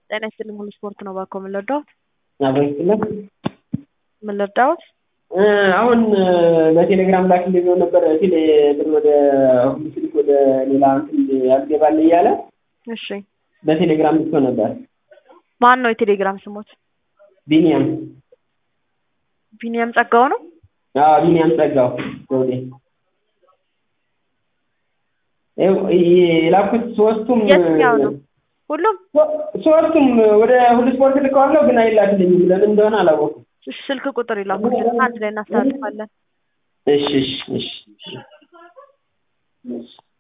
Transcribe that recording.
ጤና ይስጥልኝ ሙሉ ስፖርት ነው እባክዎ ምን ልርዳዎት? አብሮ ይስጥልን። ምን ልርዳዎት? እ አሁን በቴሌግራም ላክልኝ ብሎ ነበር ሲል ብር ወደ ሁሉ ስልክ ወደ ሌላ እንትን ያስገባል እያለ እሺ በቴሌግራም ልኮ ነበር። ማን ነው የቴሌግራም ስሞት? ቢኒያም ቢኒያም ጸጋው ነው? አዎ ቢኒያም ጸጋው ዘውዴ። ይኸው የላኩት ሶስቱም የትኛው ነው? ሁሉም ሶስቱም ወደ ሁሉ ስፖርት ልከዋለሁ ግን አይላክልኝም። ለምን እንደሆነ አላወኩም። እሺ ስልክ ቁጥር ይላኩልን አንድ ላይ እናስተላልፋለን። እሺ እሺ እሺ እሺ